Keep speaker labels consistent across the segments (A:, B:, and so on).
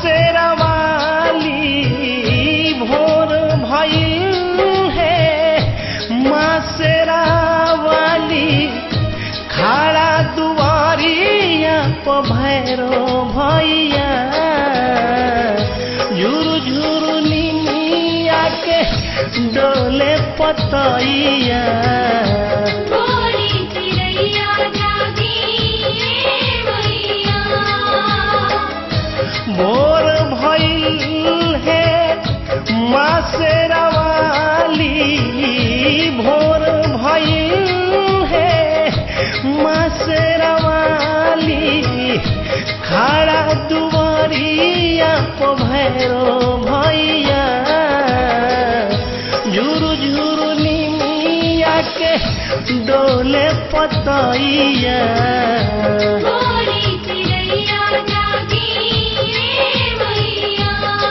A: शेरवाली भोर भइल है माँ शेरावाली खड़ा दुआरिया प भैरो भैया झुरु झुरु निमिया के डोले पतैया
B: बोली चिड़ैया जागी रे मैया
A: भोर भइल है माँ शेरावाली भोर भइल है माँ शेरावाली खड़ा दुआरिया प भैरो भैया झुरु झुरु निमिया के डोले पतैया
B: बोली चिड़ैया जागी रे मैया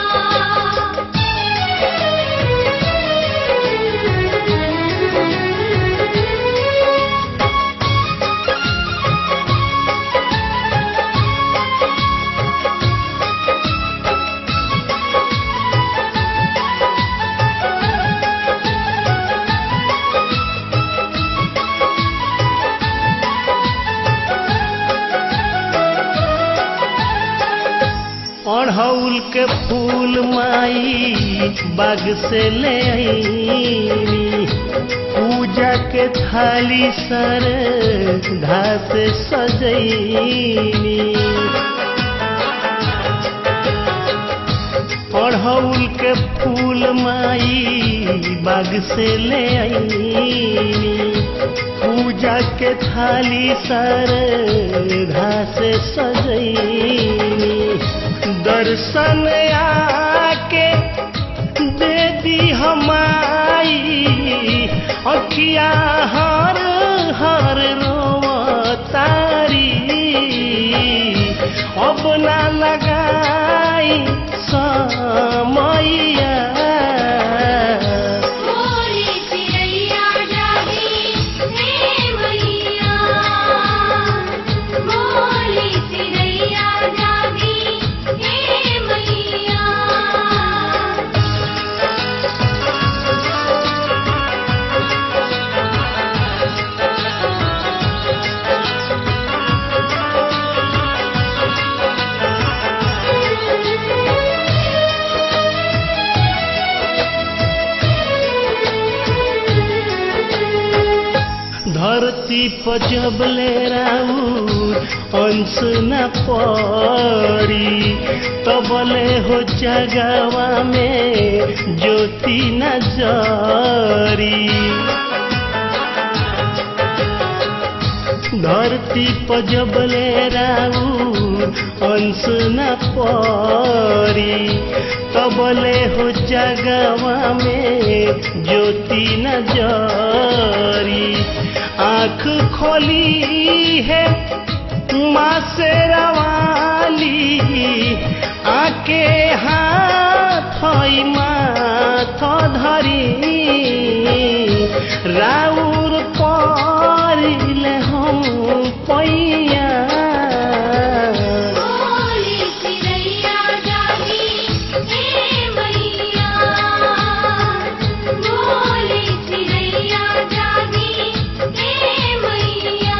A: अड़हुल के फूल माई बाग से ले आईनी पूजा के थाली सर घास सजैनी अड़हुल के फूल माई बाग से ले आईनी पूजा के थाली सर घास सजैनी दर्शन आके दे दी हमारी अखिया हर हर रोवतारी अब ना लगाई समैया
B: बोली चिड़ैया जागी रे मैया बोली चिड़ैया जागी रे मैया
A: धरती पर जब ले राउर अंश न पड़ी तबले हो जगवा में ज्योति न जरी धरती पर जब ले राउर अंश न पड़ी तबले हो जगवा में ज्योति न जरी आँख खोली है माँ से रवाली आके हाथ माथ धरी राउर परिले हम पैया
B: बोली चिड़ैया जागी रे मैया बोली चिड़ैया जागी रे मैया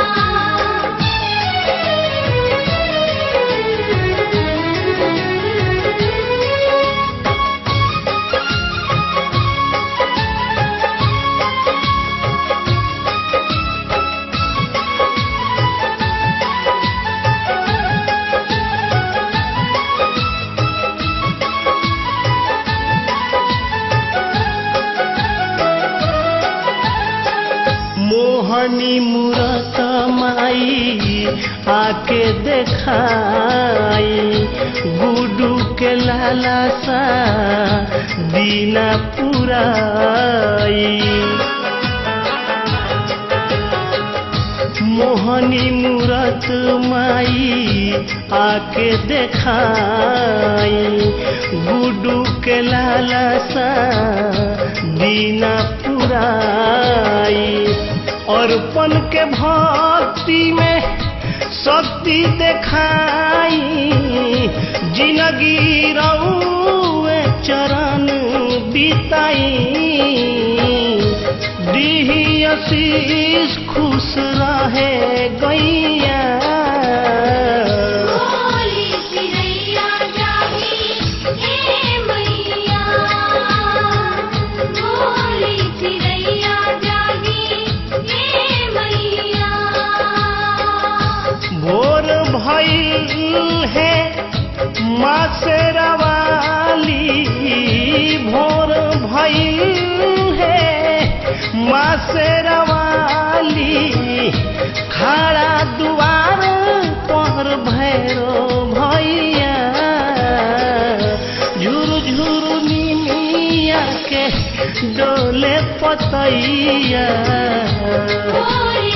A: मोहनी मूरत माई आके देखाई गुडू के लाला सा दीना पुराई मोहनी मूरत माई आके देखाई गुडू के लाला सा दीना पुराई अर्पण के भक्ति में शक्ति देखाई जिंदगी जिंदगी रउए चरण बिताई दीही आशीष खुश रहे गैया
B: बोली चिड़ैया जागी हे मैया बोली चिड़ैया जागी हे मैया
A: भोर भइल है माँ से रवाली भोर भइल है माँ से रवाली खड़ा दुआर पर भैरो भैया झुर झुर निमिया के डोले पतैया
B: बोली